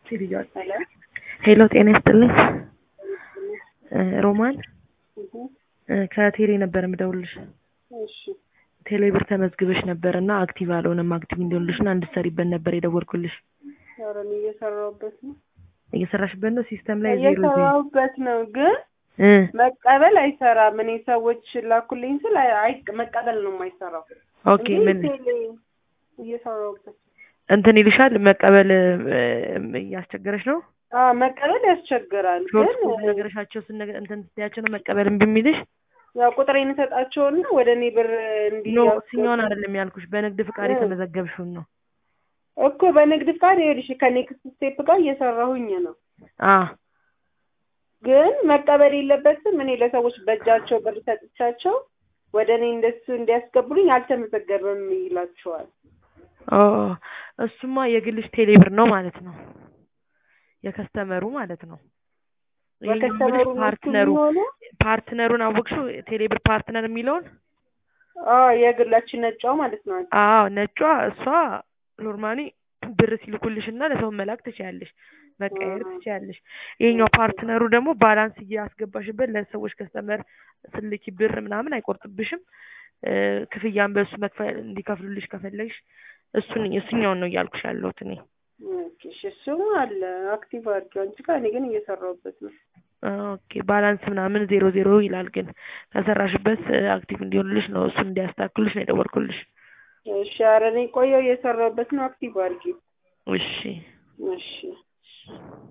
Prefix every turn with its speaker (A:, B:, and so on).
A: ሄሎ ጤና ይስጥልኝ ሮማን ከቴሌ ነበር የምደውልልሽ።
B: እሺ
A: ቴሌብር ተመዝግበሽ ነበር እና አክቲቭ አልሆነም። አክቲቭ እንዲሆንልሽ እና እንድትሰሪበት ነበር የደወልኩልሽ።
B: ኧረ እኔ እየሰራሁበት ነው
A: እየሰራሽበት ነው? ሲስተም ላይ ዜሮ ዜሮ
B: እየሰራሁበት ነው፣ ግን
A: እ
B: መቀበል አይሰራም። እኔ ሰዎች ላኩልኝ ስል አይ አይ- መቀበል ነው የማይሰራው።
A: ኦኬ
B: እንጂ
A: ምን
B: ቴሌ እየሰራሁበት
A: እንትን ይልሻል መቀበል እ፣ እያስቸገረሽ ነው?
B: አዎ መቀበል ያስቸግራል።
A: ሾርት
B: ግን
A: ነገረሻቸው ስነገ እንትን ስትያቸው ነው መቀበል እምቢ የሚልሽ?
B: ያው ቁጥሬን እሰጣቸውና ወደ እኔ ብር እንዲ
A: ኖ እሱኛውን አይደለም ያልኩሽ፣ በንግድ ፍቃድ
B: እ።
A: የተመዘገብሽውን ነው።
B: እኮ በንግድ ፍቃድ ይኸውልሽ ከኔክስት ስቴፕ ጋር እየሰራሁኝ ነው።
A: አ
B: ግን መቀበል የለበትም። እኔ ለሰዎች በእጃቸው ብር ሰጥቻቸው ወደ እኔ እንደሱ እንዲያስገቡልኝ አልተመዘገበም ይላቸዋል።
A: ኦ እሱማ የግልሽ ቴሌብር ነው ማለት ነው። የከስተመሩ ማለት ነው። ይሄኛው
B: በከስተመሩ
A: የምልሽ ፓርትነሩ
B: የሚሆነው
A: ፓርትነሩን አወቅሽው? ቴሌብር ፓርትነር የሚለውን
B: አዎ የግላችን ነጫው ማለት ነው።
A: አዎ ነጯ እሷ ኖርማሊ ብር ሲልኩልሽ እና ለሰው መላክ ትችያለሽ፣ መቀየር
B: አ።
A: ትችያለሽ። ይሄኛው ፓርትነሩ ደግሞ ባላንስ እያስገባሽበት ለሰዎች ከስተመር ስልኪ ብር ምናምን አይቆርጥብሽም። እ፣ ክፍያን በእሱ መክፈል እንዲከፍሉልሽ ከፈለግሽ እሱን እሱኛውን ነው እያልኩሽ ያለሁት እኔ።
B: ኦኬ እሺ፣ እሱ አለ አክቲቭ አድርጊው አንቺ ጋር፣ እኔ ግን እየሰራሁበት ነው።
A: ኦኬ ባላንስ ምናምን ዜሮ ዜሮ ይላል፣ ግን ከሰራሽበት አክቲቭ እንዲሆንልሽ ነው እሱን እንዲያስተካክሉልሽ ነው የደወልኩልሽ።
B: እሺ፣ ኧረ እኔ ቆየሁ እየሰራሁበት ነው። አክቲቭ አድርጊው።
A: እሺ
B: እሺ